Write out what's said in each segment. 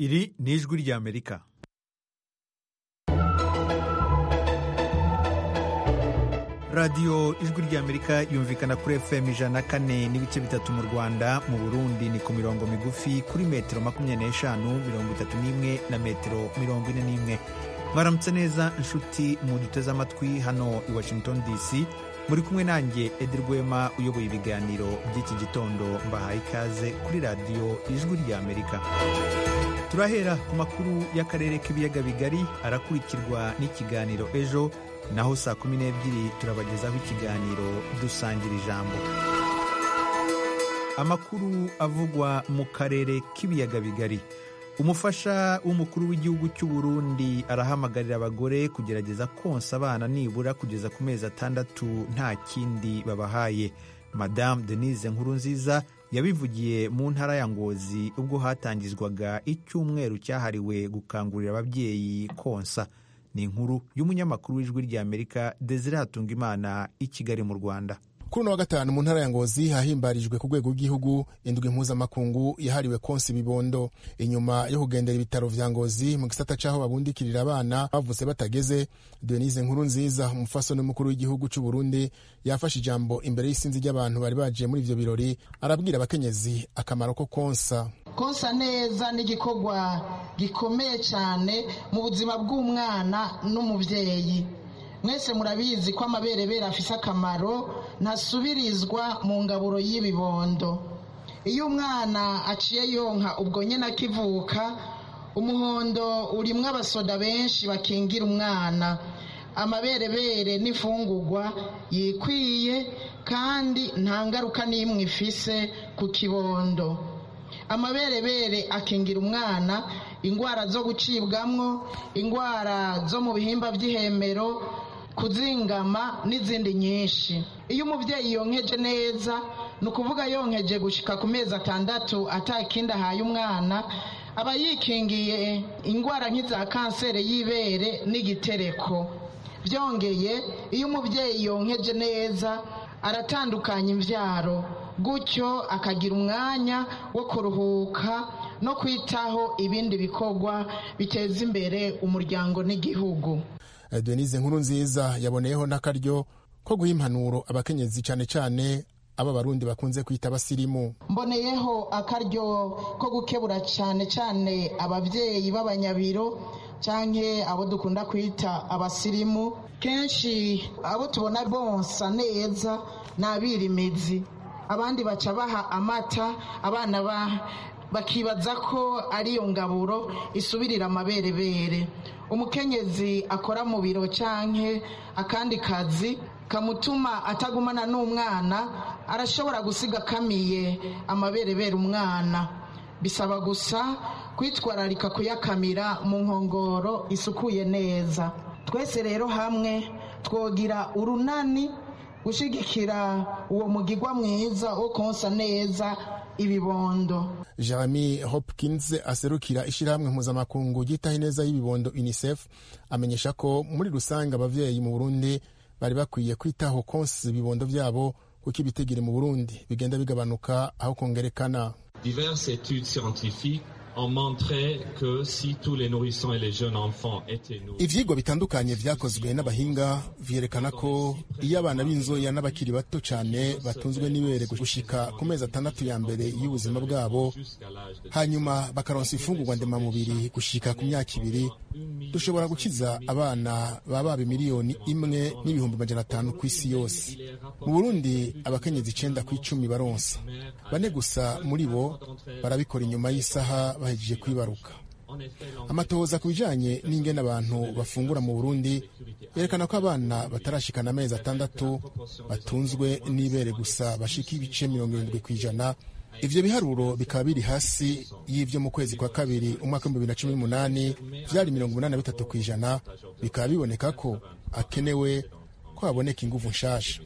Iri ni ijwi ry'Amerika. radiyo ijwi ry'amerika yumvikana kuri fm ijana kane n'ibice bitatu mu rwanda mu burundi ni ku mirongo migufi kuri metero makumyabiri n'eshanu mirongo itatu n'imwe na metero mirongo ine n'imwe mwaramutse neza inshuti muduteze amatwi hano i washington dc muri kumwe nanjye edi rwema uyoboye ibiganiro by'iki gitondo mbahaye ikaze kuri radiyo ijwi ry'amerika turahera ku makuru y'akarere k'ibiyaga bigari arakurikirwa n'ikiganiro ejo naho saa kumi n'ebyiri turabagezaho ikiganiro dusangira ijambo amakuru avugwa mu karere k'ibiyaga bigari umufasha w'umukuru w'igihugu cy'u Burundi arahamagarira abagore kugerageza konsa abana nibura kugeza ku mezi atandatu nta kindi babahaye madamu denise nkurunziza yabivugiye mu ntara ya ngozi ubwo hatangizwaga icyumweru cyahariwe gukangurira ababyeyi konsa ni inkuru y'umunyamakuru w'ijwi ry'amerika desire hatungimana i kigali mu rwanda kuri uno wa gatanu mu ntara ya ngozi hahimbarijwe ku rwego rw'igihugu indwi mpuzamakungu yahariwe konsa ibibondo inyuma yo kugendera ibitaro vya ngozi mu gisata c'aho babundikirira abana bavutse batageze denise nkuru nziza umufasoni w'umukuru w'igihugu c'u burundi yafashe ijambo imbere y'isinzi ry'abantu bari baje muri ivyo birori arabwira abakenyezi akamaro ko konsa konsa neza ni igikorwa gikomeye cyane mu buzima bw'umwana n'umubyeyi mwese murabizi ko amaberebere afise akamaro ntasubirizwa mu ngaburo y'ibibondo iyo umwana aciye yonka ubwo nyine akivuka umuhondo urimo abasoda benshi bakingira umwana amaberebere n'imfungugwa yikwiye kandi nta ngaruka n'imwe ifise ku kibondo amaberebere akingira umwana indwara zo gucibwamwo indwara zo mu bihimba by'ihemero kuzingama n'izindi nyinshi iyo umubyeyi yonkeje neza ni ukuvuga yonkeje gushyika ku mezi atandatu atakindi ahaye umwana aba yikingiye indwara nk'iza kanseri y'ibere n'igitereko byongeye iyo umubyeyi yonkeje neza aratandukanya imbyaro gutyo akagira umwanya wo kuruhuka no kwitaho ibindi bikorwa biteza imbere umuryango n'igihugu denise nkuru nziza yaboneyeho n'akaryo ko guha impanuro abakenyezi cyane cyane aba barundi bakunze kwita abasirimu mboneyeho akaryo ko gukebura cyane cyane ababyeyi b'abanyabiro cyangwa abo dukunda kwita abasirimu kenshi abo tubona bonsa neza ni abirimizi abandi baca baha amata abana bakibaza ko ariyo ngaburo isubirira amaberebere umukenyezi akora mu biro cyangwa akandi kazi kamutuma atagumana n'umwana arashobora gusiga akamiye amaberebere umwana bisaba gusa kwitwararika kuyakamira mu nkongoro isukuye neza twese rero hamwe twogira urunani gushyigikira uwo mugigwa mwiza wo konsa neza ibibondo jeremy hopkins aserukira ishyirahamwe mpuzamakungu ryitaho ineza y'ibibondo unicef amenyesha ko muri rusange ababyeyi mu burundi bari bakwiye kwitaho konsa ibibondo byabo kuko ibitigiri mu burundi bigenda bigabanuka aho kongerekana ibyigwa bitandukanye byakozwe n'abahinga byerekana ko iyo abana b'inzoya n'abakiri bato cyane batunzwe n'ibere gushyika ku mezi atandatu ya mbere y'ubuzima bwabo hanyuma bakaronsa imfungurwa ndemamubiri gushyika ku myaka ibiri dushobora gukiza abana ba baba miliyoni imwe n'ibihumbi magana atanu ku isi yose mu burundi abakenyezi icyenda ku icumi baronsa bane gusa muri bo barabikora inyuma y'isaha bahejeje kwibaruka amatohoza ku bijyanye n'ingene abantu bafungura mu burundi yerekana ko abana batarashikana amezi atandatu batunzwe n'ibere gusa bashika ibice mirongo irindwi ku ijana ivyo biharuro bikaba biri hasi y'ivyo mu kwezi kwa kabiri umwaka w'ibihumbi bibiri na cumi n'umunani vyari mirongo umunani na bitatu ku ijana bikaba biboneka ko akenewe ko haboneka inguvu nshasha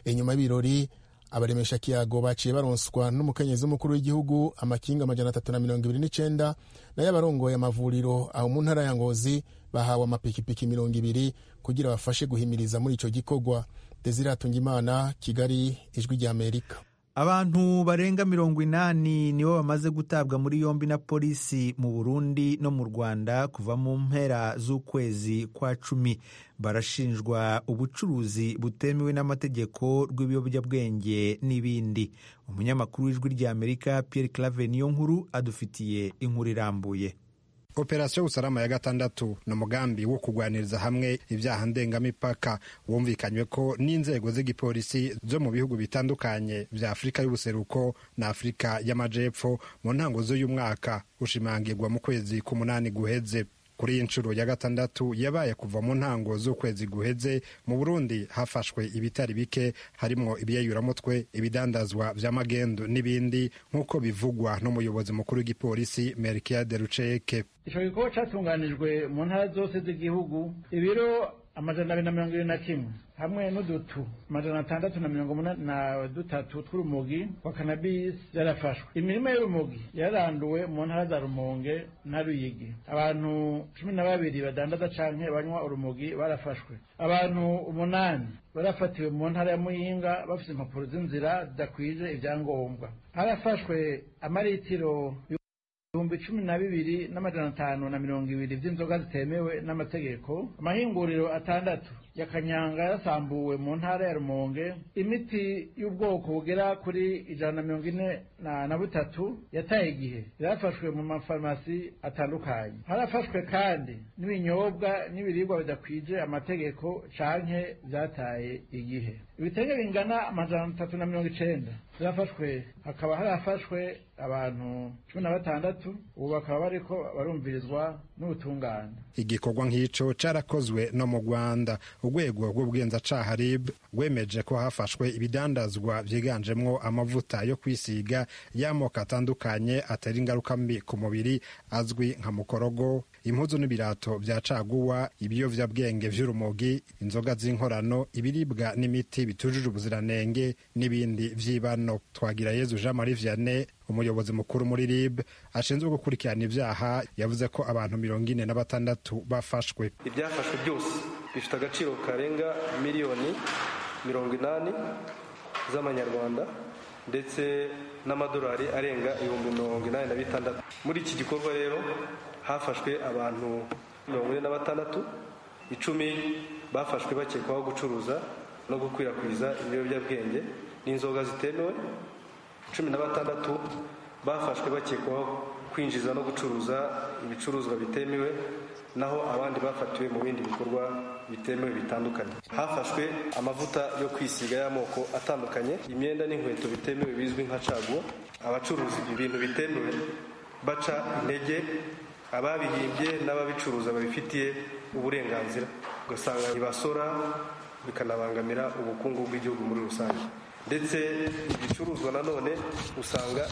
inyuma y'ibirori abaremesha kiyago baciye baronswa n'umukenyezi w'umukuru w'igihugu amakinga amajana atatu na mirongo ibiri n'icenda nayo abarongoye amavuriro aho mu ntara ya ngozi bahawe amapikipiki mirongo ibiri kugira bafashe guhimiriza muri ico gikorwa desire atungimana kigali ijwi ry'amerika abantu barenga mirongo inani nibo bamaze gutabwa muri yombi na polisi mu burundi no mu rwanda kuva mu mpera z'ukwezi kwa cumi barashinjwa ubucuruzi butemewe n'amategeko rw'ibiyobyabwenge n'ibindi umunyamakuru w'ijwi ry'amerika pierre clave niyo nkuru adufitiye inkuru irambuye operasiyo y'ubusarama ya gatandatu ni umugambi wo kurwaniriza hamwe ibyaha ndengamipaka wumvikanywe ko n'inzego z'igipolisi zo mu bihugu bitandukanye bya afurika y'ubuseruko na afurika y'amajepfo mu ntango z'uyu mwaka ushimangirwa mu kwezi k'umunani guheze kuri iyi nshuro ya gatandatu yabaye kuva mu ntango z'ukwezi guheze mu burundi hafashwe ibitari bike harimwo ibiyayuramutwe ibidandazwa vya magendu n'ibindi nk'uko bivugwa n'umuyobozi mukuru w'igipolisi merikiyade ruceyeke ico gikorwa catunganijwe mu ntara zose z'igihugu ibiro amajana abiri na mirongo ibiri na kimwe hamwe n'udutu amajana atandatu na mirongo umunani na dutatu tw'urumogi wa kanabisi yarafashwe imirima y'urumogi yaranduwe mu ntara za rumonge na ruyigi abantu cumi na babiri badandaza canke banywa urumogi barafashwe abantu umunani barafatiwe mu ntara ya muyinga bafise impapuro z'inzira zidakwije ivyangombwa harafashwe amaritiro ibihumbi cumi na bibiri n'amajana atanu na mirongo ibiri vy'inzoga zitemewe n'amategeko amahinguriro atandatu ya kanyanga yasambuwe mu ntara ya rumonge imiti y'ubwoko bugera kuri ijana na mirongo ine na, na butatu yataye igihe yarafashwe mu mafarumasi atandukanye harafashwe kandi n'ibinyobwa n'ibiribwa bidakwije amategeko canke vyataye igihe ibitenge bingana amajana atatu na mirongo icenda byafashwe hakaba harafashwe abantu cumi na batandatu ubu bakaba bariko barumvirizwa n'ubutungane igikorwa nk'ico carakozwe no mu rwanda urwego rw'ubugenzacaha rib rwemeje ko hafashwe ibidandazwa vyiganjemwo amavuta yo kwisiga y'amoko atandukanye atera ingaruka mbi ku mubiri azwi nka mukorogo impuzu n'ibirato vya caguwa ibiyovyabwenge vy'urumogi inzoga z'inkorano ibiribwa n'imiti bitujuje ubuziranenge n'ibindi vy'ibano twagira yezu jean marie vianney umuyobozi mukuru muri rib ashinzwe gukurikirana ibyaha yavuze ko abantu mirongo ine na batandatu bafashwe ibyafashwe byose bifite agaciro karenga miliyoni mirongo inani z'amanyarwanda ndetse n'amadolari arenga ibihumbi mirongo inani na bitandatu muri iki gikorwa rero hafashwe abantu mirongo ine na batandatu icumi bafashwe bakekwaho gucuruza no gukwirakwiza ibiyobyabwenge n'inzoga zitemewe cumi na batandatu bafashwe bakekwaho kwinjiza no gucuruza ibicuruzwa bitemewe naho abandi bafatiwe mu bindi bikorwa bitemewe bitandukanye hafashwe amavuta yo kwisiga y'amoko atandukanye imyenda n'inkweto bitemewe bizwi nka caguwa abacuruza ibintu bitemewe baca intege ababihimbye n'ababicuruza babifitiye uburenganzira ugasanga ntibasora bikanabangamira ubukungu bw'igihugu muri rusange ndetse ibicuruzwa nanone usanga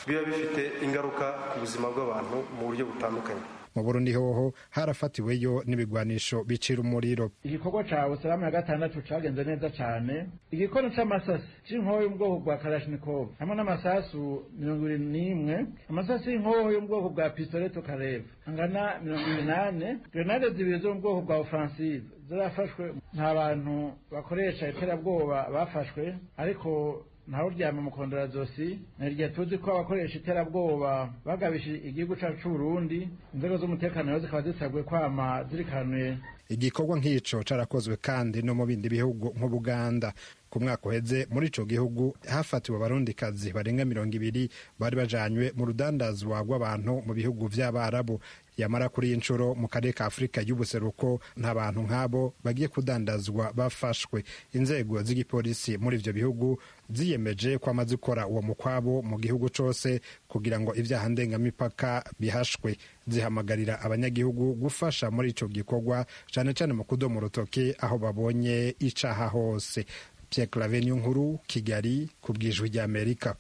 biba bifite ingaruka ku buzima bw'abantu mu buryo butandukanye mu burundi hoho harafatiweyo n'ibigwanisho bicira umuriro igikorwa ca busalamu ya gatandatu cagenze neza cane igikono c'amasasi c'inkoho y'ubwoko bwa kalashnikov hamwe n'amasasu mirongo ibiri n'imwe amasasu y'inkoho y'ubwoko bwa pistoleto kareva angana mirongo ibinane grenade zibiri zo mu bwoko bwa ofensive zarafashwe nta bantu bakoresha iterabwoba bafashwe ariko ntawe uryama mu kondorazosi ni iryo tuzi ko abakoresha iterabwoba bagabishije igihugu cyacu cy'uburundi inzego z'umutekano rero zikaba zisabwe kwama zirikanuye igikorwa nk'ico carakozwe kandi no mu bindi bihugu nk'ubuganda ku mwaka uheze muri ico gihugu hafatiwe abarundikazi barenga mirongo ibiri bari bajanywe mu rudandazwa rw'abantu mu bihugu vy'abarabu yamara kuri iyi nshuro mu karere ka afurika y'ubuseruko nta bantu nk'abo bagiye kudandazwa bafashwe inzego z'igipolisi muri ivyo bihugu ziyemeje ko amaze gukora uwo mukwabo mu gihugu cose kugira ngo ivyaha ndengamipaka bihashwe zihamagarira abanyagihugu gufasha muri ico gikorwa cane cane mu kudomo urutoke aho babonye icaha hose pierre clave niyo nkuru kigali ku bwijwi ry'amerika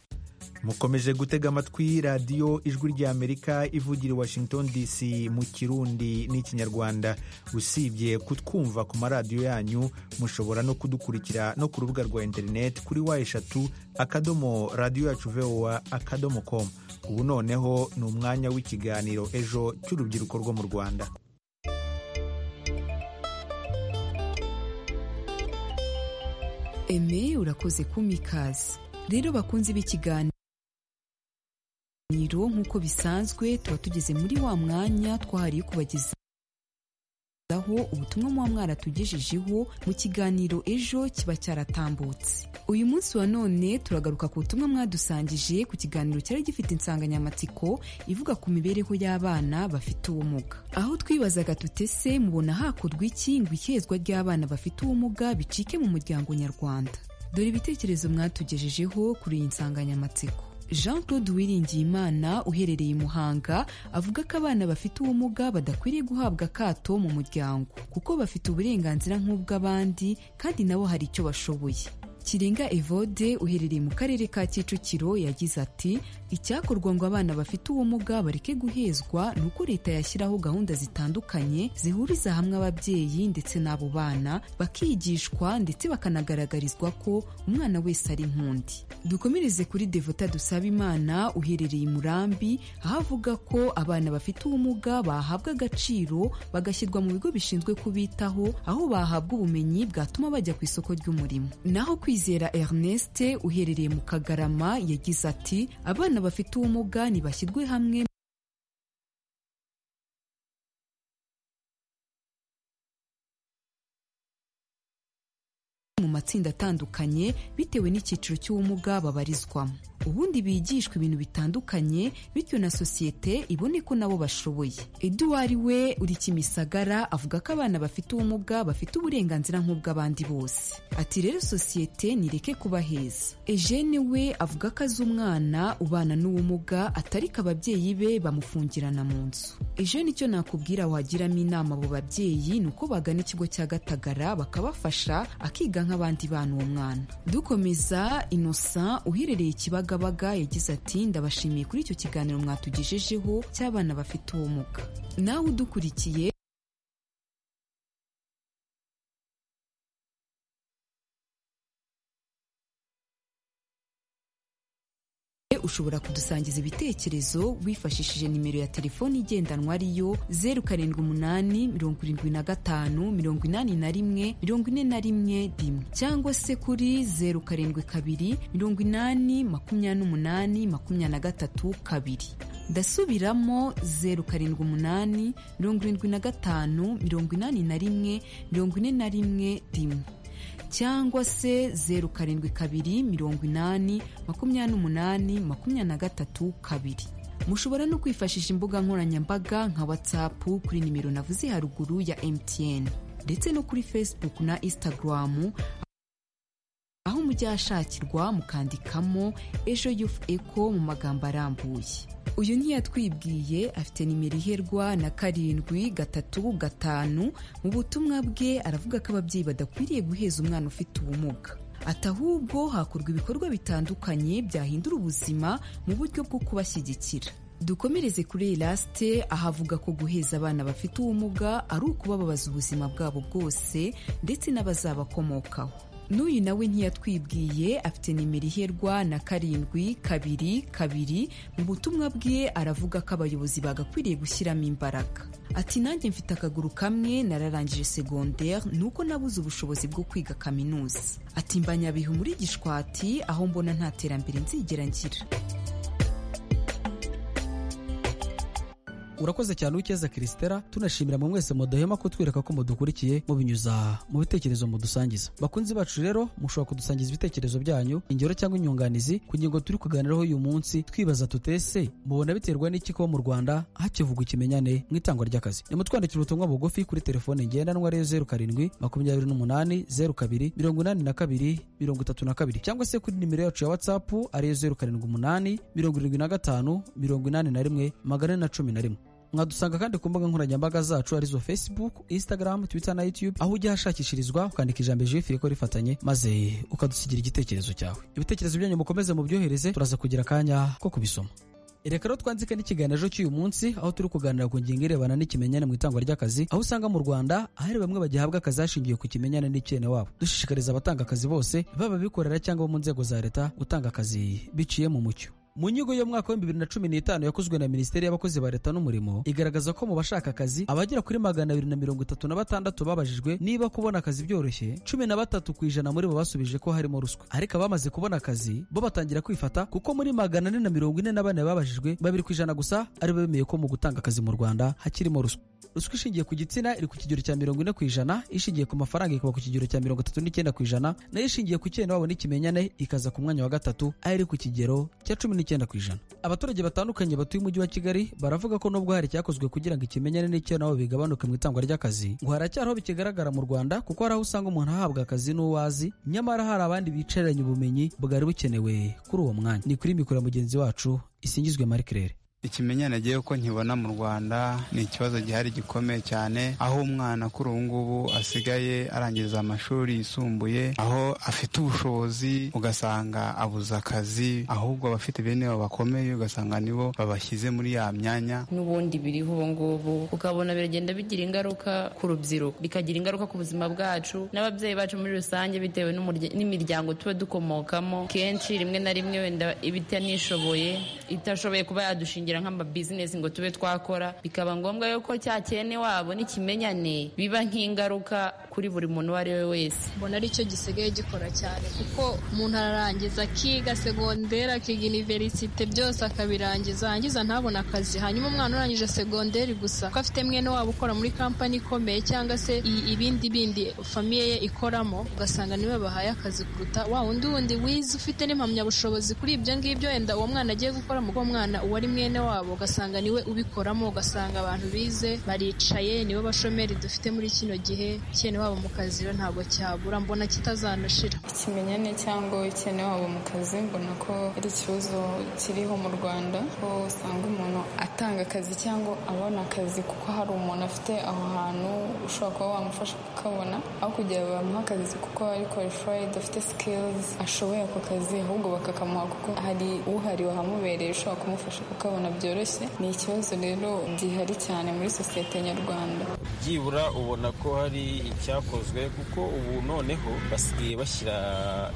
mukomeje gutega amatwi radiyo ijwi ry'amerika ivugira i washington dc mu kirundi n'ikinyarwanda usibye kutwumva ku maradiyo yanyu mushobora no kudukurikira no ku rubuga rwa interineti kuri wa eshatu akadomo radiyo yacu vowa akadomo komu ubu noneho ni umwanya w'ikiganiro ejo cy'urubyiruko rwo mu rwanda eme urakoze kumikazi rero bakunzi b'ikiganiro nk'uko bisanzwe tuba tugeze muri wa mwanya twahariye kubageza aho ubutumwa muba mwaratugejejeho mu kiganiro ejo kiba cyaratambutse uyu munsi wa none turagaruka ku butumwa mwadusangije ku kiganiro cyari gifite insanganyamatsiko ivuga ku mibereho y'abana bafite ubumuga aho twibazaga tutese mubona hakorwa iki ngo ihezwa ry'abana bafite ubumuga bicike mu muryango nyarwanda dore ibitekerezo mwatugejejeho kuri iyi nsanganyamatsiko jean claude uwiringiyimana uherereye i muhanga avuga ko abana bafite ubumuga badakwiriye guhabwa akato mu muryango kuko bafite uburenganzira nk'ubw'abandi kandi nabo hari icyo bashoboye kirenga evode uherereye mu karere ka kicukiro yagize ati icyakorwa ngo abana bafite ubumuga bareke guhezwa ni uko leta yashyiraho gahunda zitandukanye zihuriza hamwe ababyeyi ndetse n'abo bana bakigishwa ndetse bakanagaragarizwa ko umwana wese ari nk'undi dukomereze kuri devota dusaba imana uherereye i murambi aho avuga ko abana bafite ubumuga bahabwa agaciro bagashyirwa mu bigo bishinzwe kubitaho aho bahabwa ubumenyi bwatuma bajya ku isoko ry'umurimo naho kwizera ernest uherereye mu kagarama yagize ati abana bafite ubumuga ntibashyirwe hamwe mu matsinda atandukanye bitewe n'icyiciro cy'ubumuga babarizwamo ubundi bigishwa ibintu bitandukanye bityo na sosiyete ibone ko nabo bashoboye eduwari we uri kimisagara avuga ko abana bafite ubumuga bafite uburenganzira nk'ubw'abandi bose ati rero sosiyete nireke kubaheza ejene we avuga ko azi umwana ubana n'ubumuga atari ko ababyeyi be bamufungirana mu nzu ejene icyo nakubwira wagiramo inama abo babyeyi ni uko bagana ikigo cya gatagara bakabafasha akiga nk'abandi bana uwo mwana dukomeza innocent uherereye ikibaga Kibagabaga yagize ati ndabashimiye kuri icyo kiganiro mwatugejejeho cy'abana bafite ubumuga nawe udukurikiye ushobora kudusangiza ibitekerezo wifashishije nimero ya telefoni igendanwa ariyo zeru karindwi umunani mirongo irindwi na gatanu mirongo inani na rimwe mirongo ine na rimwe rimwe cyangwa se kuri zeru karindwi kabiri mirongo inani makumyabiri n'umunani makumyabiri na gatatu kabiri ndasubiramo zeru karindwi umunani mirongo irindwi na gatanu mirongo inani na rimwe mirongo ine na rimwe rimwe cyangwa se zeru karindwi kabiri mirongo inani makumyabiri n'umunani makumyabiri na gatatu kabiri mushobora no kwifashisha imbuga nkoranyambaga nka watsapu kuri nimero navuze haruguru ya emutiyeni ndetse no kuri fesibuku na insitagaramu aho mujya ahashakirwa mukandikamo ejo yufu eko mu magambo arambuye uyu ntiyatwibwiye afite nimero iherwa na karindwi gatatu gatanu mu butumwa bwe aravuga ko ababyeyi badakwiriye guheza umwana ufite ubumuga ati ahubwo hakorwa ibikorwa bitandukanye byahindura ubuzima mu buryo bwo kubashyigikira dukomereze kuri elasite aho avuga ko guheza abana bafite ubumuga ari ukubababaza ubuzima bwabo bwose ndetse n'abazabakomokaho n'uyu nawe ntiyatwibwiye afite nimero iherwa na karindwi kabiri kabiri mu butumwa bwe aravuga ko abayobozi bagakwiriye gushyiramo imbaraga ati nanjye mfite akaguru kamwe nararangije segonderi nuko nabuze ubushobozi bwo kwiga kaminuza ati mbanyabihu muri gishwati aho mbona nta terambere nzigera ngira urakoze cyane ukeza kirisitera tunashimira mwe mwese mudahema kutwereka ko mudukurikiye mubinyuza mu bitekerezo mudusangiza bakunzi bacu rero mushobora kudusangiza ibitekerezo byanyu ingero cyangwa inyunganizi ku ngingo turi kuganiraho uyu munsi twibaza tutese mubona biterwa n'iki kuba mu rwanda hakivugwa ikimenyane mu itangwa ry'akazi nimutwandikira ubutumwa bugufi kuri telefone ngendanwa ariyo zeru karindwi makumyabiri n'umunani zeru kabiri mirongo inani na kabiri mirongo itatu na kabiri cyangwa se kuri nimero yacu ya watsapu ariyo zeru karindwi umunani mirongo irindwi na gatanu mirongo inani na rimwe magana na cumi na rimwe mwadusanga kandi ku mbuga nkoranyambaga zacu arizo facebook instagram twitter na youtube aho ujya ahashakishirizwa ukandika ijambo jifu ko rifatanye maze ukadusigira igitekerezo cyawe ibitekerezo byanyu mukomeze mubyohereze turaza kugira akanya ko kubisoma reka rero twanzike n'ikiganiro ejo cy'uyu munsi aho turi kuganira ku ngingo irebana n'ikimenyane mu itangwa ry'akazi aho usanga mu rwanda ahari bamwe bagihabwa akazi hashingiwe ku kimenyane n'icyene wabo dushishikariza abatanga akazi bose baba abikorera cyangwa bo mu nzego za leta gutanga akazi biciye mu mucyo mu nyigo y'umwaka wa bibiri na cumi n'itanu yakozwe na minisiteri y'abakozi ba leta n'umurimo igaragaza ko mu bashaka akazi abagera kuri magana abiri na mirongo itatu na batandatu babajijwe niba kubona akazi byoroshye cumi na batatu ku ijana muri bo basubije ko harimo ruswa ariko abamaze kubona akazi bo batangira kwifata kuko muri magana ane na mirongo ine na bane babajijwe babiri ku ijana gusa ari bo bemeye ko mu gutanga akazi mu rwanda hakirimo ruswa ruswa ishingiye ku gitsina iri ku kigero cya mirongo ine ku ijana ishingiye ku mafaranga ikaba ku kigero cya mirongo itatu n'icyenda ku ijana nayo ishingiye ku cyenda wabo n'ikimenyane ikaza ku mwanya wa gatatu aho iri ku kigero cya cumi n'icyenda ku ijana abaturage batandukanye batuye umujyi wa kigali baravuga ko nubwo hari icyakozwe kugira ngo ikimenyane n'icyo nabo bigabanuke mu itangwa ry'akazi ngo haracyari aho bikigaragara mu rwanda kuko hari aho usanga umuntu ahabwa akazi n'uwo azi nyamara hari abandi bicaranye ubumenyi bwari bukenewe kuri uwo mwanya ni kuri mikoro ya mugenzi wacu isingizwe marikirere ikimenyane agiye uko nkibona mu rwanda ni ikibazo gihari gikomeye cyane aho umwana kuri ubu ngubu asigaye arangiriza amashuri yisumbuye aho afite ubushobozi ugasanga abuze akazi ahubwo abafite bene bo bakomeye ugasanga nibo babashyize muri ya myanya n'ubundi biriho ubu ngubu ukabona biragenda bigira ingaruka ku rubyiruko bikagira ingaruka ku buzima bwacu n'ababyeyi bacu muri rusange bitewe n'imiryango tuba dukomokamo kenshi rimwe na rimwe wenda iba itanishoboye itashoboye kuba yadushingira nk'amabizinesi ngo tube twakora bikaba ngombwa yuko cya cyene wabo n'ikimenyane biba nk'ingaruka kuri buri muntu uwo ari we wese mbona aricyo gisigaye gikora cyane kuko umuntu ararangiza akiga segonderi akiga iniverisite byose akabirangiza yarangiza ntabona akazi hanyuma umwana urangije segonderi gusa ko afite mwene wabo ukora muri kampani ikomeye cyangwa se ibindi bindi famiye ye ikoramo ugasanga niwe bahaye akazi kuruta wa wundi wundi wize ufite n'impamyabushobozi kuri ibyo ngibyo wenda uwo mwana agiye gukora mu bwo mwana uwo ari mwene wabo ugasanga niwe ubikoramo ugasanga abantu bize baricaye nibo bashomeri dufite muri kino gihe cyene wabo mu kazi rero ntabwo cyabura mbona kitazanashira ikimenyane cyangwa cyene wabo mu kazi mbona ko ari ikibazo kiriho mu rwanda ko usanga umuntu atanga akazi cyangwa abona akazi kuko hari umuntu afite aho hantu ushobora kuba wamufasha kukabona aho kugira bamuha akazi kuko ari qualified afite skills ashoboye ako kazi ahubwo bakakamuha kuko hari uhari wahamubereye ushobora kumufasha kukabona byoroshye ni ikibazo rero gihari cyane muri sosiyete nyarwanda byibura ubona ko hari icyakozwe kuko ubu noneho basigaye bashyira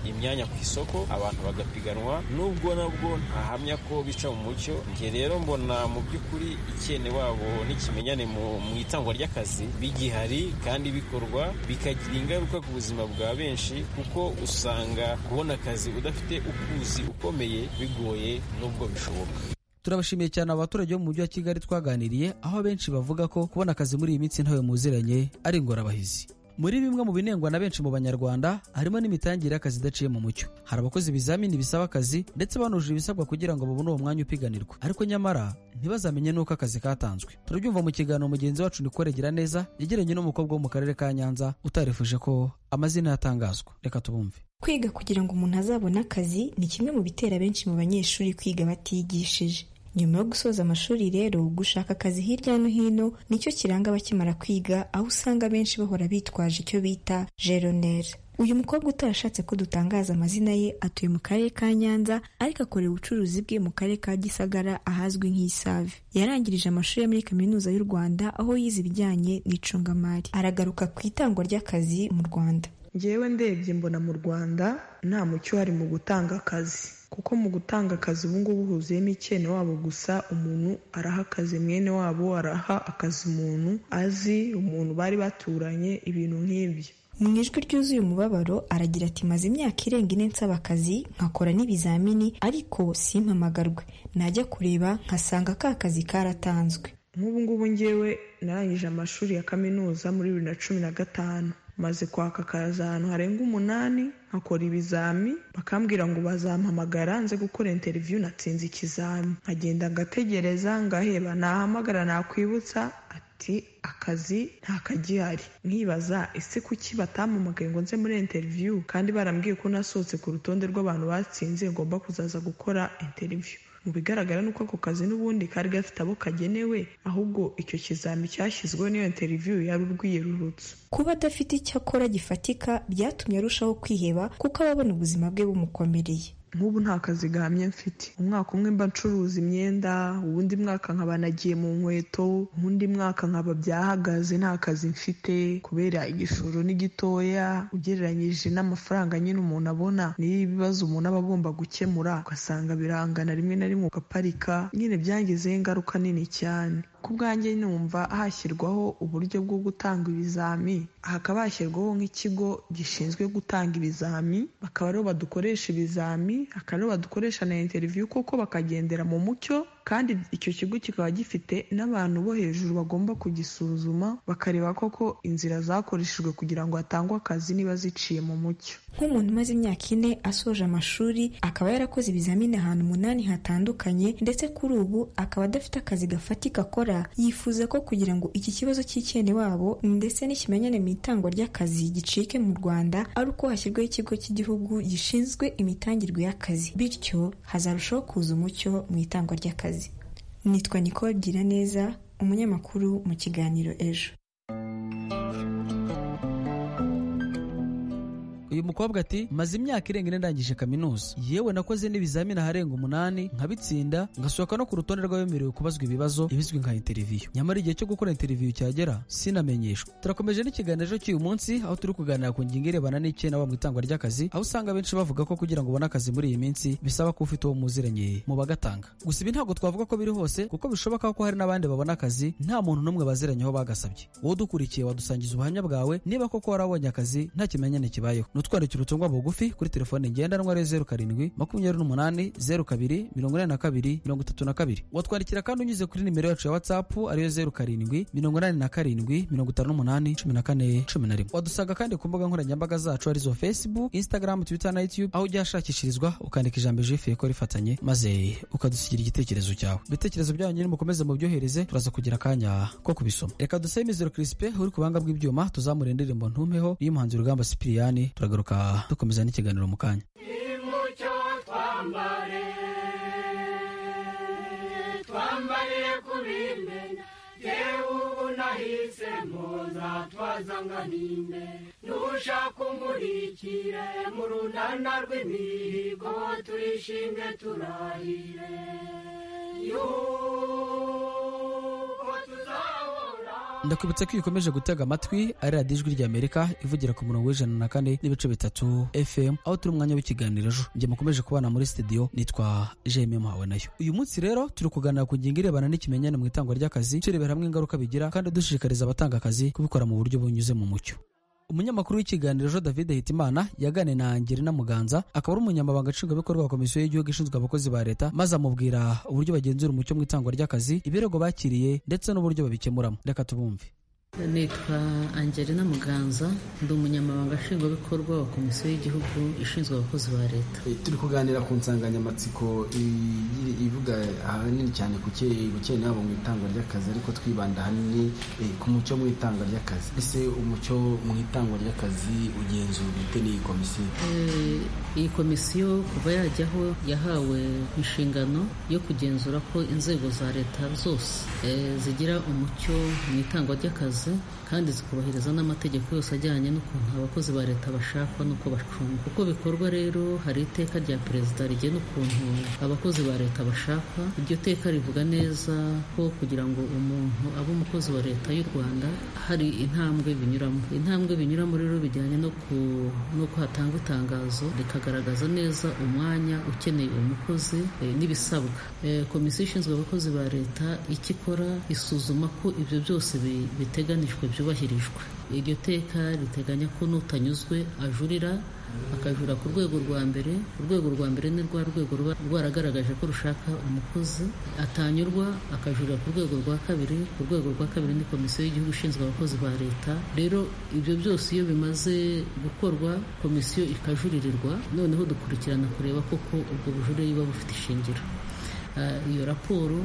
imyanya ku isoko abantu bagapiganwa nubwo nabwo ntahamya ko bica mu mucyo njye rero mbona mu by'ukuri ikene wabo n'ikimenyane mu itangwa ry'akazi bigihari kandi bikorwa bikagira ingaruka ku buzima bwa benshi kuko usanga kubona akazi udafite ukuzi ukomeye bigoye nubwo bishoboka turabashimiye cyane abaturage bo mu mujyi wa kigali twaganiriye aho abenshi bavuga ko kubona akazi muri iyi minsi ntawe muziranye ari ingorabahizi muri bimwe mu binengwa na benshi mu banyarwanda harimo n'imitangire y'akazi idaciye mu mucyo hari abakoze ibizamini bisaba akazi ndetse banujuje ibisabwa kugira ngo babone uwo mwanya upiganirwa ariko nyamara ntibazamenye n'uko akazi katanzwe turabyumva mu kiganiro mugenzi wacu nikoregera neza yegeranye n'umukobwa wo mu karere ka nyanza utarifuje ko amazina yatangazwa reka tubumve kwiga kugira ngo umuntu azabone akazi ni kimwe mu bitera benshi mu banyeshuri kwiga batiyigishije nyuma yo gusoza amashuri rero gushaka akazi hirya no hino nicyo kiranga abakimara kwiga aho usanga benshi bahora bitwaje icyo bita jeronere uyu mukobwa utarashatse ko dutangaza amazina ye atuye mu karere ka nyanza ariko akorera ubucuruzi bwe mu karere ka gisagara ahazwi nk'isave yarangirije amashuri yo muri kaminuza y'u rwanda aho yize ibijyanye n'icungamari aragaruka ku itangwa ry'akazi mu rwanda ngewe ndebye mbona mu rwanda nta mucyo uhari mu gutanga akazi kuko mu gutanga akazi ubungubu huzuyemo icyene wabo gusa umuntu araha akazi mwene wabo araha akazi umuntu azi umuntu bari baturanye ibintu nk'ibyo mu ijwi ryuzuye umubabaro aragira ati maze imyaka irenga ine nsaba akazi nkakora n'ibizamini ariko simpamagarwe najya kureba nkasanga ka kazi karatanzwe nk'ubu ngubu ngewe narangije amashuri ya kaminuza muri bibiri na cumi na gatanu maze kwaka akazi ahantu harenga umunani nkakora ibizami bakambwira ngo bazampamagara nze gukora interiviyu natsinze ikizami nkagenda ngategereza ngaheba nahamagara nakwibutsa ati akazi ntakagihari nkibaza ese kuki batampamagaye ngo nze muri interiviyu kandi barambwiye ko nasohotse ku rutonde rw'abantu batsinze ngomba kuzaza gukora interiviyu mu bigaragara ni uko ako kazi n'ubundi kari gafite abo kagenewe ahubwo icyo kizami cyashyizweho n'iyo interiviyu yari urwiyerurutse kuba adafite icyo akora gifatika byatumye arushaho kwiheba kuko ababona ubuzima bwe bumukomereye nk'ubu nta kazi gahamye mfite umwaka umwe mba ncuruza imyenda uwundi mwaka nkaba nagiye mu nkweto uwundi mwaka nkaba byahagaze nta kazi mfite kubera igishoro ni gitoya ugereranyije n'amafaranga nyine umuntu abona niyo ibibazo umuntu aba agomba gukemura ugasanga birangana rimwe na rimwe ugaparika nyine byangezeho ingaruka nini cyane ku bwanjye numva hashyirwaho uburyo bwo gutanga ibizami hakaba hashyirwaho nk'ikigo gishinzwe gutanga ibizami bakaba aribo badukoresha ibizami akaba aribo badukoresha na interiviyu koko bakagendera mu mucyo kandi icyo kigo kikaba gifite n'abantu bo hejuru bagomba kugisuzuma bakareba koko inzira zakoreshejwe kugira ngo hatangwe akazi niba ziciye mu mucyo nk'umuntu umaze imyaka ine asoje amashuri akaba yarakoze ibizamini ahantu umunani hatandukanye ndetse kuri ubu akaba adafite akazi gafatika akora yifuza ko kugira ngo iki kibazo cy'icyene wabo ndetse n'ikimenyane mu itangwa ry'akazi gicike mu rwanda ari uko hashyirwaho ikigo cy'igihugu gishinzwe imitangirwe y'akazi bityo hazarushaho kuza umucyo mu itangwa ry'akazi nitwa nicole giraneza umunyamakuru mu kiganiro ejo uyu mukobwa ati maze imyaka irenga ine ndangije kaminuza yewe nakoze n'ibizamini aharenga umunani nkabitsinda ngasohoka no ku rutonde rw'abemerewe kubazwa ibibazo ibizwi nka interiviyu nyamara igihe cyo gukora interiviyu cyagera sinamenyeshwa turakomeje n'ikiganiro cy'uyu munsi aho turi kuganira ku ngingo irebana n'icyenda mu itangwa ry'akazi aho usanga benshi bavuga ko kugira ngo ubone akazi muri iyi minsi bisaba ko ufite uwo muziranye mu bagatanga gusa ibi ntabwo twavuga ko biri hose kuko bishoboka ko hari n'abandi babona akazi nta muntu n'umwe baziranyeho bagasabye wowe udukurikiye wadusangiza ubuhamya bwawe niba koko warabonye akazi nta kimenyane kibayeho nutwandikira ubutumwa bugufi kuri telefone ngendanwa ari zeru karindwi makumyabiri n'umunani zeru kabiri mirongo inani na kabiri mirongo itatu na kabiri watwandikira kandi unyuze kuri nimero yacu ya watsapu ariyo zeru karindwi mirongo inani na karindwi mirongo itanu n'umunani cumi na kane cumi na rimwe wadusanga kandi ku mbuga nkoranyambaga zacu arizo facebook instagram twitter na youtube aho ujya hashakishirizwa ukandika ijambo jifuye ko rifatanye maze ukadusigira igitekerezo cyawe ibitekerezo byanyu nyine mukomeze mubyohereze turaza kugira akanya ko kubisoma reka dusabe imizero kirispe uri ku banga bw'ibyuma tuzamura indirimbo ntumpeho y'umuhanzi urugamba sipiriyani turagaruka dukomeza n'ikiganiro mu kanya imucyo twambare twambariye kubimena yewe ubu nahise mpoza twazanga n'imbe nushaka umurikire mu runana rw'imihigo turishimye turahire yuko tuzahora ndakubutsa ko iyo ukomeje gutega amatwi ari radiyo ijwi ry'amerika ivugira ku murongo w'ijana na kane n'ibice bitatu fm aho turi umwanya w'ikiganiro ejo njye mukomeje kubana muri studio nitwa jemye muhawe nayo uyu munsi rero turi kuganira ku ngingo irebana n'ikimenyane mu itangwa ry'akazi turebera hamwe ingaruka bigira kandi dushishikariza abatanga akazi kubikora mu buryo bunyuze mu mucyo umunyamakuru w'ikiganiro jo david hitimana yaganiriye na ngirina muganza akaba ari umunyamabanga nshingwabikorwa wa komisiyo y'igihugu ishinzwe abakozi ba leta maze amubwira uburyo bagenzura umucyo mu itangwa ry'akazi ibirego bakiriye ndetse n'uburyo babikemuramo reka tubumve nitwa angelina muganza ndi umunyamabanga nshingwabikorwa wa komisiyo y'igihugu ishinzwe abakozi ba leta turi kuganira ku nsanganyamatsiko i- ivuga ahanini cyane ku cye- ku cyene wabo mu itangwa ry'akazi ariko twibanda ahanini eh, ku mucyo mu itangwa ry'akazi ese umucyo mu itangwa ry'akazi ugenzura bite n'iyi komisiyo Eh, iyi komisiyo kuva yajyaho yahawe inshingano yo kugenzura ko inzego za leta zose eh, zigira umucyo mu itangwa ry'akazi kandi zikubahiriza n'amategeko yose ajyanye n'ukuntu abakozi ba leta bashakwa n'uko bacungwa uko bikorwa rero hari iteka rya perezida rigena ukuntu abakozi ba leta bashakwa iryo teka rivuga neza ko kugira ngo umuntu abe umukozi wa leta y'u rwanda hari intambwe binyuramo intambwe binyuramo rero bijyanye no ku- n'uko hatangwa itangazo rikagaragaza neza umwanya ukeneye umukozi eh, n'ibisabwa Eh, komisiyo ishinzwe abakozi ba leta icyo ikora isuzuma ko ibyo byose bi- biteganijwe byubahirijwe iryo teka riteganya ko n'utanyuzwe ajurira akajura ku rwego rwa mbere urwego rwa mbere ni rwa rwego ruba rwaragaragaje ko rushaka umukozi atanyurwa akajurira ku rwego rwa kabiri urwego rwa kabiri ni komisiyo y'igihugu ishinzwe abakozi ba leta rero ibyo byose iyo bimaze gukorwa komisiyo ikajuririrwa noneho dukurikirana kureba koko ubwo bujurire buba bufite ishingiro Ah, iyo raporo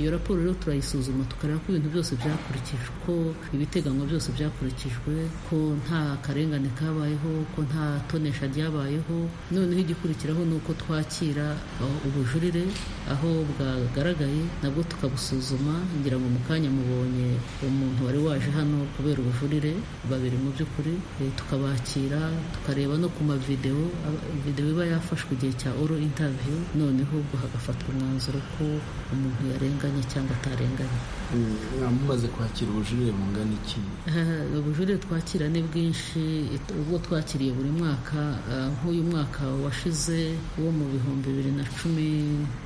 iyo raporo rero turayisuzuma tukareba ko ibintu byose byakurikijwe ko ibiteganywa byose byakurikijwe ko nta karengane kabayeho ko nta tonesha ryabayeho noneho igikurikiraho ni uko twakira uh, ubujurire aho bwagaragaye nabwo tukabusuzuma ngira ngo mu kanya mubonye umuntu wari waje hano kubera ubujurire babiri mu by'ukuri eh, tukabakira tukareba no ku mavidewo aba- videwo iba yafashwe igihe cya oro intaviyu noneho ubwo hagafatwa umwanzuro ko umuntu yarenganye cyangwa atarenganye mumaze kwakira ubujurire bungana iki Eh, ubujurire twakira ni bwinshi it- ubwo twakiriye buri mwaka eh, nk'uyu mwaka washize wo mu bihumbi bibiri na cumi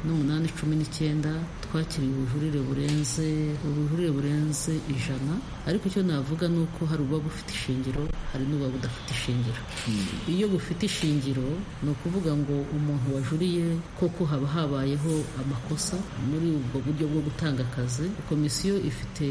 n'umunani cumi n'icyenda twakiriye ubujurire burenze ubujurire burenze ijana ariko icyo navuga ni uko hari ububa bufite ishingiro hari n'ububa budafite ishingiro iyo bufite ishingiro ni ukuvuga ngo umuntu wajuriye koko haba habayeho amakosa muri ubwo buryo bwo gutanga akazi komisiyo ifite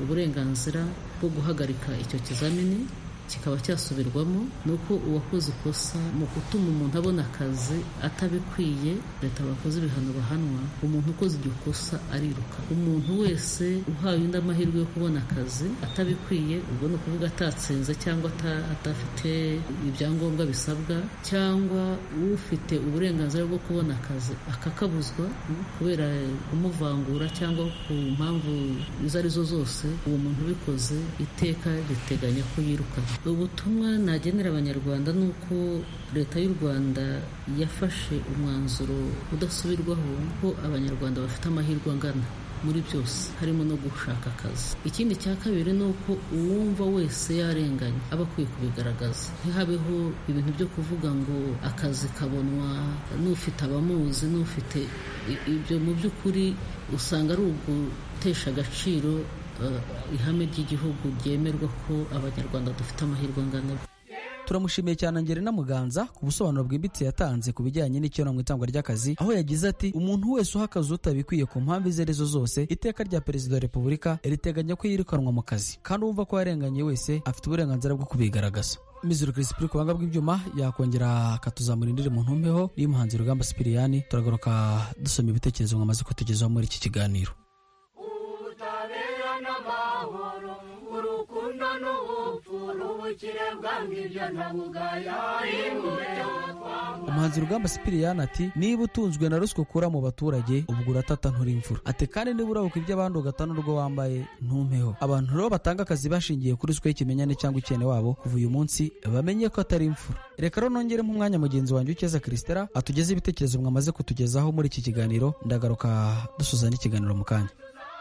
uburenganzira bwo guhagarika icyo kizamini kikaba cyasubirwamo ni uko uwakoze ikosa mu gutuma umuntu abona akazi atabikwiye leta bakoze ibihano bahanwa umuntu ukoze iryo kosa ariruka umuntu wese uhawe undi amahirwe yo kubona akazi atabikwiye ubwo ni ukuvuga atatsinze cyangwa ata- adafite ibyangombwa bisabwa cyangwa ufite uburenganzira bwo kubona akazi akakabuzwa kubera kumuvangura cyangwa ku mpamvu izo ari zo zose uwo muntu ubikoze iteka riteganya ko yirukana ubutumwa nagenera abanyarwanda ni uko leta y'u rwanda yafashe umwanzuro udasubirwaho ko abanyarwanda bafite amahirwe angana muri byose harimo no gushaka akazi ikindi cya kabiri ni uko uwumva wese yarenganye aba akwiye kubigaragaza ntihabeho ibintu byo kuvuga ngo akazi kabonwa n'ufite abamuzi n'ufite i- ibyo mu by'ukuri usanga ari ugutesha agaciro eh, ihame ry'igihugu ryemerwa ko abanyarwanda dufite amahirwe angana turamushimiye cyane angelina muganza ku busobanuro bwimbitse yatanze ku bijyanye n'icyonamwe itangwa ry'akazi aho yagize ati umuntu wese uha akazi utabikwiye ku mpamvu izo arizo zose iteka rya perezida wa repubulika riteganya ko yirukanwa mu kazi kandi uwumva ko yarenganye wese afite uburenganzira bwo kubigaragaza mizero kirisipuri ku buhanga bw'ibyuma yakongera akatuzamura indiri mu ntumbeho y'umuhanzi rugamba sipiriyani turagaruka dusoma ibitekerezo mwamaze kutugezaho muri iki kiganiro ubutabera n'amahoro urukundo n'ubupfura ubukire bwanga ibyo ntabugaya imbuto umuhanzi rugamba sipiriyani ati niba utunzwe na ruswa ukura mu baturage ubwo uratata ntura imvura ati kandi niba urabuka iby'abandi ugata n'urwo wambaye ntumpeho abantu rero batanga akazi bashingiye kuri ruswa y'ikimenyane cyangwa icyene wabo kuva uyu munsi bamenye ko atari imfura reka rero nongere nk'umwanya mugenzi wanjye ukeza kirisitera atugeze ibitekerezo mwamaze kutugezaho muri iki kiganiro ndagaruka dusoza n'ikiganiro mu kanya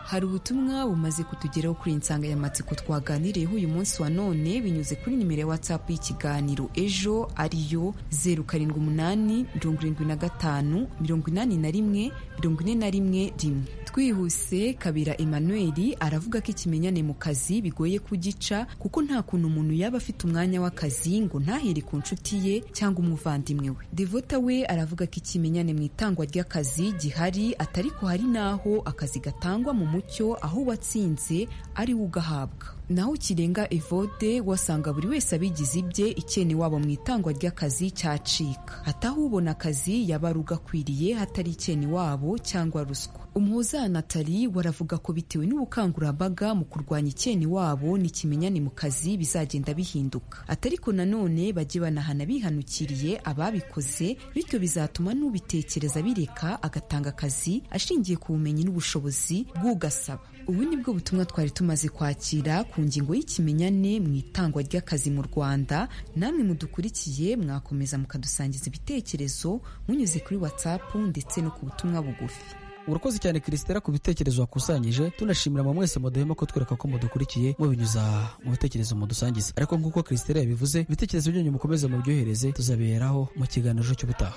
hari ubutumwa bumaze kutugeraho kuri iyi nsanganyamatsiko twaganiriyeho uyu munsi wa none binyuze kuri nimero ya watsapu y'ikiganiro ejo ariyo zeru karindwi umunani mirongo irindwi na gatanu mirongo inani na rimwe mirongo ine na rimwe rimwe twihuse kabira emmanuel aravuga ko ikimenyane mu kazi bigoye kugica kuko nta kuntu umuntu yaba afite umwanya w'akazi ngo ntahere ku nshuti ye cyangwa umuvandimwe we devota we aravuga ko ikimenyane mu itangwa ry'akazi gihari atari ko hari n'aho akazi gatangwa mu mucyo aho uwatsinze ari we ugahabwa naho kirenga evode wasanga buri wese abigize ibye ikene wabo mu itangwa ry'akazi cyacika ataho ubona akazi yaba ari ugakwiriye hatari ikene wabo cyangwa ruswa umuhuza natali waravuga ko bitewe n'ubukangurambaga mu kurwanya ikene wabo n'ikimenyane mu kazi bizagenda bihinduka atariko nanone bajye banahana bihanukiriye ababikoze bityo bizatuma n'ubitekereza bireka agatanga akazi ashingiye ku bumenyi n'ubushobozi bw'ugasaba ubu ni bwo butumwa twari tumaze kwakira ku ngingo y'ikimenyane mu itangwa ry'akazi mu rwanda namwe mudukurikiye mwakomeza mukadusangiza ibitekerezo munyuze kuri watsapu ndetse no ku butumwa bugufi urakoze cyane kirisitera ku bitekerezo wakusanyije tunashimira mwe mwese muduhema ko twereka ko mudukurikiye mubinyuza mu bitekerezo mudusangiza ariko nk'uko kirisitera yabivuze ibitekerezo byanyu mukomeze mubyohereze tuzabiheraho mu kiganiro ejo cy'ubutaha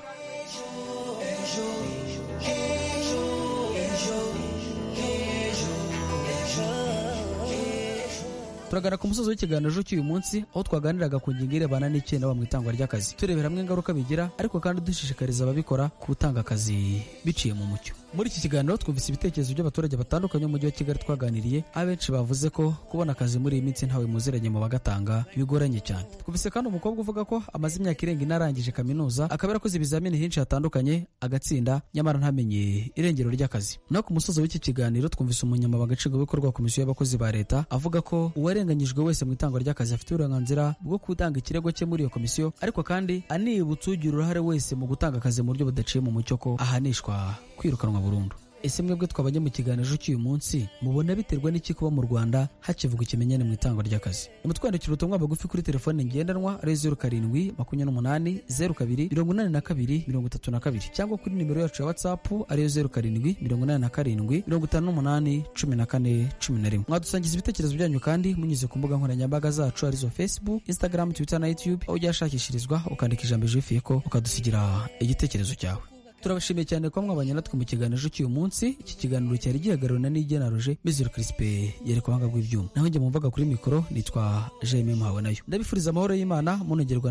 turagana ku musozi w'ikiganiro cy'uyu munsi aho twaganiraga ku ngingo irebana n'icyenda mu itangwa ry'akazi turebera hamwe ingaruka bigira ariko kandi dushishikariza ababikora gutanga akazi biciye mu mucyo muri iki kiganiro twumvise ibitekerezo by'abaturage batandukanye mu mujyi wa kigali twaganiriye abenshi bavuze ko kubona akazi muri iyi minsi ntawe muziranye mu bagatanga bigoranye cyane twumvise kandi umukobwa uvuga ko amaze imyaka irenga inarangije kaminuza akaba yarakoze ibizamini henshi hatandukanye agatsinda nyamara ntamenye irengero ry'akazi naho ku musozo w'iki kiganiro twumvise umunyamabanga nshingwabikorwa wa komisiyo y'abakozi ba leta avuga ko uwarenganyijwe wese mu itangwa ry'akazi afite uburenganzira bwo gutanga ikirego cye muri iyo komisiyo ariko kandi anibutsa ugira uruhare wese mu gutanga akazi mu buryo budaciye mu mucyo ko ahanishwa kwirukanwa burundu ese mwebwe twabajya mu kiganiro cy'uyu munsi mubona biterwa n'iki kuba mu rwanda hakivuga ikimenyane mu itangwa ry'akazi mutwandikira ubutumwa bugufi kuri telefone ngendanwa ari zeru karindwi makumyabiri n'umunani zeru kabiri mirongo inani na kabiri mirongo itatu na kabiri cyangwa kuri nimero yacu ya watsapu ariyo zeru karindwi mirongo inani na karindwi mirongo itanu n'umunani cumi na kane cumi na rimwe mwadusangiza ibitekerezo byanyu kandi munyuze ku mbuga nkoranyambaga zacu arizo facebook instagram twitter na youtube aho ujya ahashakshirizwa ukandika ijambo ijifiye ko ukadusigira igitekerezo cyawe turabashimiye cyane ko mwabanye natwe mu kiganiro cy'uyu munsi iki kiganiro cyari gihagarariwe na nigena roje mizero kirisipe yereka ubuhanga bw'ibyuma naho njye mumvaga kuri mikoro nitwa jememu hawe nayo ndabifuriza amahoro y'imana munongerwa